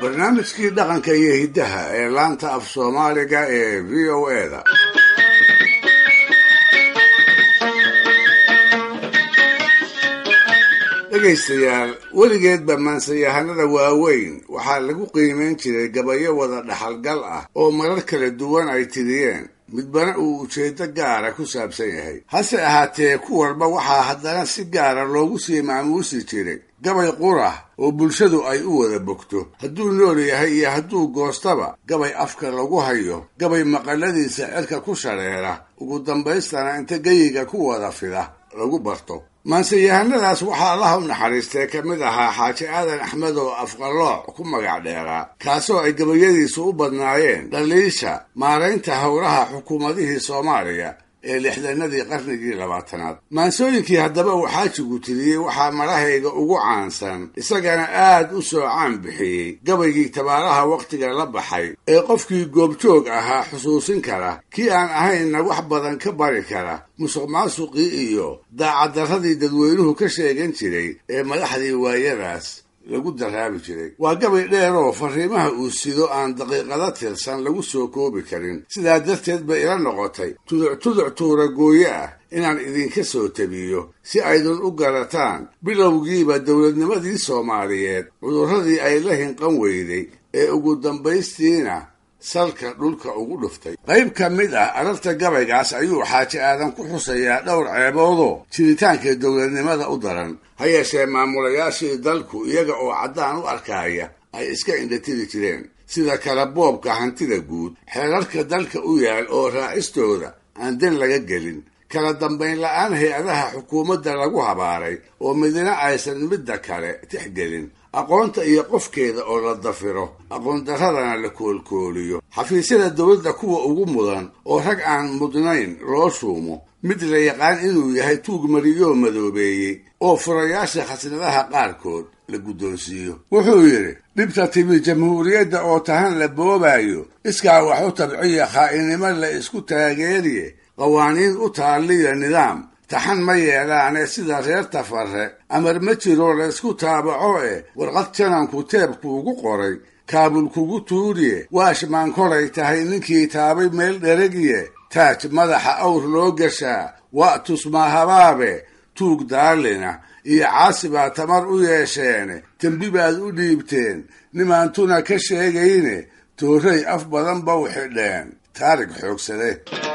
barnaamijkii dhaqanka iyo hiddaha ee laanta af soomaaliga ee v o eda dhegaystayaal weligeedba maansayahanada waaweyn waxaa lagu qiimayn jiray gabayo wada dhaxalgal ah oo marar kala duwan ay tiriyeen midbana uu ujeeddo gaara ku saabsan yahay hase ahaatee ku walba waxaa haddana si gaara loogu sii maamuusi jiray gabay qurah oo bulshadu ay u wada bogto hadduu nool yahay iyo hadduu goostaba gabay afka lagu hayo gabay maqaladiisa cirka ku shareera ugu dambaystana inta geyiga ku wada fida lagu barto maanseyahanadaas waxaa allaha u naxariistee ka mid ahaa xaaji aadan axmed oo afqalooc ku magac dheeraa kaasoo ay gabayadiisu u badnaayeen dhaliisha maaraynta howlaha xukuumadihii soomaaliya ee lixdanadii qarnigii labaatanaad maansooyinkii haddaba uu xaajigu tiriyey waxaa marahayga ugu caansan isagana aad u soo caan bixiyey gabaygii tabaaraha wakhtiga la baxay ee qofkii goobjoog ahaa xusuusin kara kii aan ahaynna wax badan ka bari kara musuq maasuqii iyo daacaddarradii dadweynuhu ka sheegan jiray ee madaxdii waayadaas lagu daraabi jiray waa gabay dheeroo fariimaha uu sido aan daqiiqado tirsan lagu soo koobi karin sidaa darteed bay ila noqotay tuduc tuduc tuuragooye ah inaan idinka soo tabiyo si aydun u garataan bilowgiiba dowladnimadii soomaaliyeed cudurradii ay la hinqan weyday ee ugu dambaystiina salka dhulka ugu dhuftay qayb ka mid ah ararta gabaygaas ayuu xaaji aadan ku xusayaa dhowr ceeboodoo jiritaanka dowladnimada u daran ha yeeshee maamulayaashii dalku iyaga oo caddaan u arkaaya ay iska indhatiri jireen sida kale boobka hantida guud xeerarka dalka u yaal oo raacistooda aan dan laga gelin kala dambayn la-aan hay-adaha xukuumadda lagu habaaray oo midna aysan midda kale tixgelin aqoonta iyo qofkeeda oo la dafiro aqoondarradana la koolkooliyo xafiisyada dowladda kuwa ugu mudan oo rag aan mudnayn loo shuumo mid la yaqaan inuu yahay tuug mariyoo madoobeeyey oo furayaasha khasnadaha qaarkood la guddoonsiiyo wuxuu yidhi dhibta timi jamhuuriyadda oo tahan la boobayo iskaa wax u tabciya khaa'inimo la isku taageeriye qawaaniin u taalliya nidaam taxan ma yeelaane sida reer tafarre amar ma jiro laysku taabaco eh warqad jananku teebkuugu qoray kaabul kugu tuuriye waashmaan kolay tahay ninkii taabay meel dheragiye taaj madaxa awr loo gashaa waa tusmaa habaabe tuug daalina iyo caasi baa tamar u yeesheene dembi baad u dhiibteen nimaantuna ka sheegayne toorray af badan ba u xidheen taarig xoogsade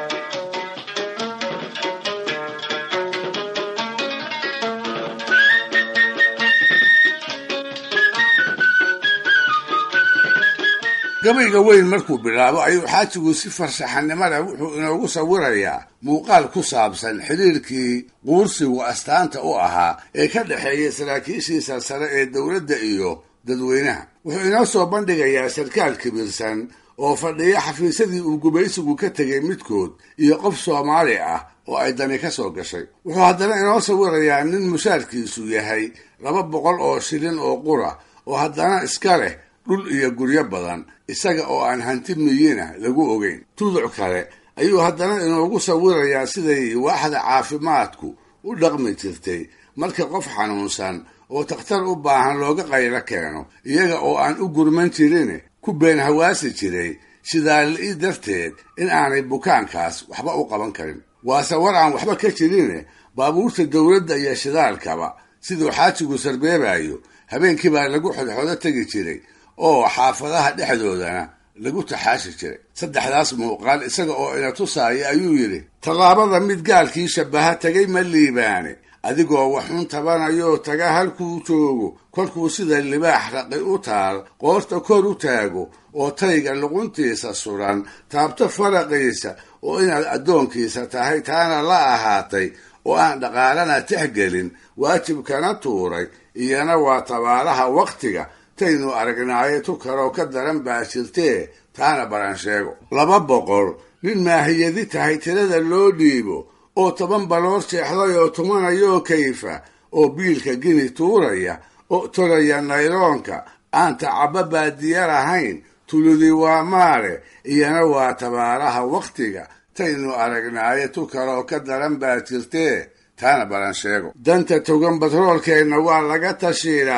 gabayga weyn markuu bilaabo ayuu xaajigu si farshaxanimo leh wuxuu inoogu sawirayaa muuqaal ku saabsan xidhiirkii quursigu astaanta u ahaa ee ka dhexeeya saraakiishii sarsare ee dowladda iyo dadweynaha wuxuu inoo soo bandhigayaa sarkaal kibirsan oo fadhiya xafiisyadii uu gumaysigu ka tegay midkood iyo qof soomaali ah oo ay dani ka soo gashay wuxuu haddana inoo sawirayaa nin mushaarkiisu yahay laba boqol oo shilin oo qura oo haddana iska leh dhul iyo guryo badan isaga oo aan hanti miyina lagu ogeyn tuduc kale ayuu haddana inoogu sawirayaa siday waaxda caafimaadku u dhaqmi jirtay marka qof xanuunsan oo takhtar u baahan looga qaylo keeno iyaga oo aan u gurman jirin ku been hawaasi jiray shidaali darteed in aanay bukaankaas waxba u qaban karin waase war aan waxba ka jirin baabuurta dowladda iyo shidaalkaba siduu xaajigu sarbeebayo habeenkii baa lagu xodxodo tegi jiray oo xaafadaha dhexdoodana lagu taxaashi jiray saddexdaas muuqaal isaga oo ina tusaaya ayuu yidhi tallaabada mid gaalkii shabbaha tegay ma liibaane adigoo waxun tabanayoo taga halkuu joogo kolkuu sida libaax raqi u taal qoorta kor u taago oo tayga luquntiisa suran taabto faraqiisa oo inaad addoonkiisa tahay taana la ahaatay oo aan dhaqaalana tixgelin waajibkana tuuray iyana waa tabaalaha wakhtiga taynu aragnaaye tu kaloo ka daran baa jirtee taana baran sheego laba boqol nin maahiyadi tahay tirada loo dhiibo oo toban baloor jeexday oo tumanayoo kayfa oo biilka gini tuuraya oo tolaya nayloonka aan tacabba baadiya lahayn tuludi waa maale iyana waa tabaaraha wakhtiga taynu aragnaaye tu kaloo ka daran baa jirtee taana baran sheego danta togan batroolkeenna waa laga tashiilaaye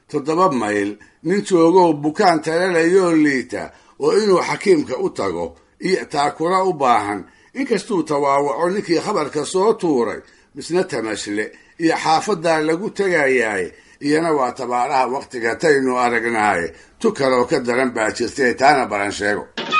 toddoba mayl nin joogow bukaan talalayoo liita oo inuu xakiimka u tago iyo taakula u baahan inkastuu tawaawaco ninkii khabarka soo tuuray misna tamashle iyo xaafadaa lagu tegayaaye iyana waa tabaaraha wakhtiga taynu aragnaaye tu kaloo ka daran baa jirtay taana baran sheego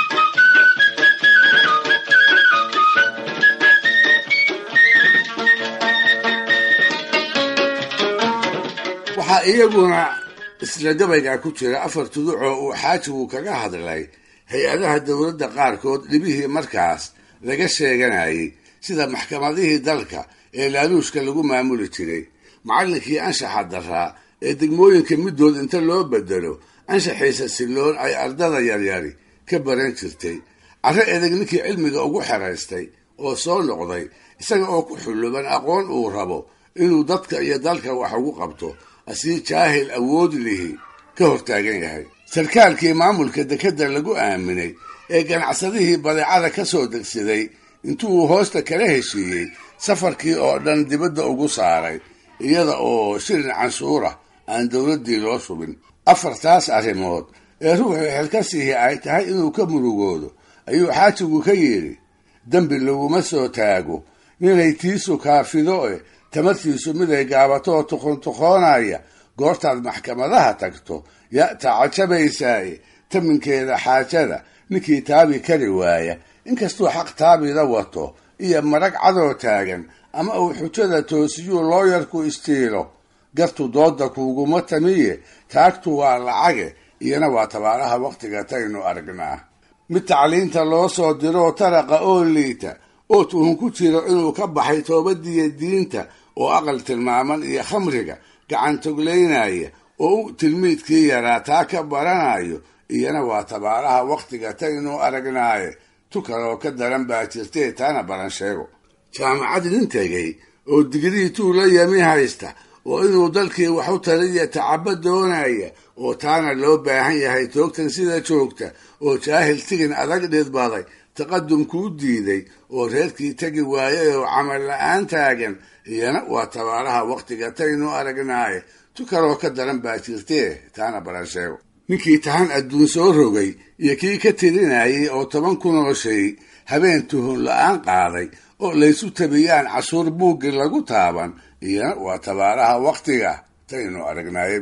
waxaa iyaguna isla gabaygaa ku jira afar tuduc oo uu xaajigu kaga hadlay hay-adaha dowladda qaarkood dhibihii markaas laga sheeganayay sida maxkamadihii dalka ee laaluushka lagu maamuli jiray macallinkii anshaxa daraa ee degmooyinka middood inta loo bedelo anshaxiisa silloon ay ardada yaryari ka baran jirtay carre edeg ninkii cilmiga ugu xeraystay oo soo noqday isaga oo ku xulluban aqoon uu rabo inuu dadka iyo dalka wax ugu qabto asii jaahil awood lihi ka hortaagan yahay sarkaalkii maamulka dekedda lagu aaminay ee ganacsadihii badeecada ka soo degsaday intuu hoosta kala heshiiyey safarkii oo dhan dibadda ugu saaray iyada oo shilin canshuura aan dowladdii loo shubin afartaas arrimood ee ruuxii xilkasihi ay tahay inuu ka murugoodo ayuu xaajigu ka yidhi dembi laguma soo taago ninay tiisu kaafido e tamartiisu miday gaabatoo tuqontuqoonaya goortaad maxkamadaha tagto ya tacajabaysaaye taminkeeda xaajada ninkii taabi kari waaya inkastuu xaq taabida wato iyo marag cadoo taagan ama uu xujada toosiyuu looyarku istiilo gartu dooda kuuguma tamiye taagtu waa lacage iyana waa tabaaraha wakhtiga taynu aragnaa mid tacliinta loo soo diroo taraqa oo liita oo tuhun ku jiro inuu ka baxay toobadiiyo diinta oo aqal tilmaaman iyo khamriga gacantoglaynaya oo u tilmiidkii yaraa taa ka baranayo iyana waa tabaaraha wakhtiga taynu aragnaaye tu kaloo ka daran baa jirtee taana baran sheego jaamacad nin tegay oo digrii tuu la yami haysta oo inuu dalkii wax u taliya tacabo doonaya oo taana loo baahan yahay toogtan sida joogta oo jaahil tigin adag dhidbaday taqadum kuu diiday oo reerkii tegi waayay oo camal la-aan taagan iyana waa tabaaraha wakhtiga taynu aragnaaye tu kaloo ka daran baa jirtee taana baran sheego ninkii tahan adduun soo rogay iyo kii ka tirinayay oo toban kunoo shay habeen tuhun la-aan qaaday oo laysu tabiyaan cashuur buuggi lagu taaban iyana waa tabaaraha wakhtiga taynu aragnaaye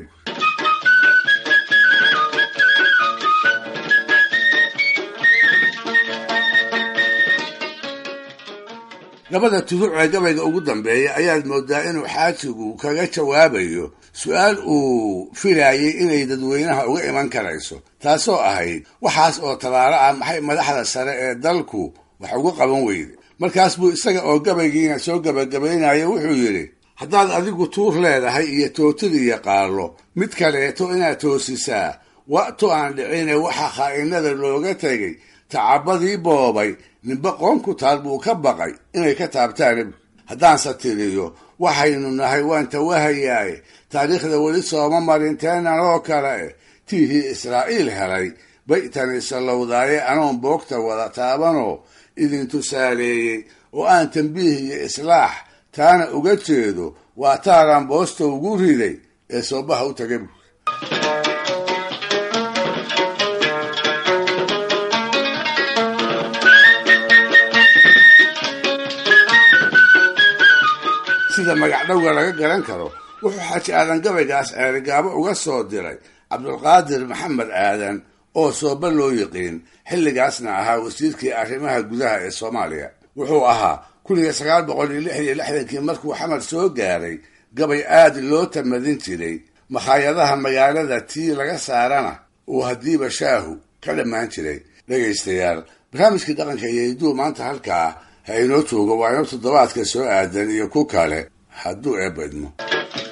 labada tuduc ee gabayga ugu dambeeya ayaad moodaa inuu xaajigu kaga jawaabayo su-aal uu filayay inay dadweynaha uga iman karayso taasoo ahayd waxaas oo tabaaro ah maxay madaxda sare ee dalku wax uga qaban weyde markaas buu isaga oo gabaygiina soo gabagabaynaya wuxuu yidhi haddaad adigu tuur leedahay iyo tootida iyo qaallo mid kaleeto inaad toosisaa wa'tu aan dhicine waxa khaa'inada looga tegay tacabadii boobay ninba qoon ku taal buu ka baqay inay ka taabtaan haddaanse tiriyo waxaynu nahay waan tawahayaaye taariikhda weli sooma marin teenan oo kale eh tiihii israa'iil helay bay tani sallowdaaye anoon boogta wada taabanoo idin tusaaleeyey oo aan tambiih iyo islaax taana uga jeedo waa taaraan boosta ugu riday ee soobaha u taga buur sida magacdhowga laga garan karo wuxuu xaaji aadan gabaygaas ceerigaabo uga soo diray cabdulqaadir maxamed aadan oo sooba loo yiqiin xilligaasna ahaa wasiirkii arrimaha gudaha ee soomaaliya wuxuu ahaa kun iyo sagaal boqol iyo lix iyo lixdankii markuu xamar soo gaaray gabay aad loo tamadin jiray makhaayadaha magaalada tii laga saarana uu haddiiba shaahu ka dhammaan jiray dhegaystayaal barnaamijkii dhaqanka iyo hidduu maanta halkaa ha inoo joogo waa inoo toddobaadka soo aadan iyo ku kale hadduu eebba idmo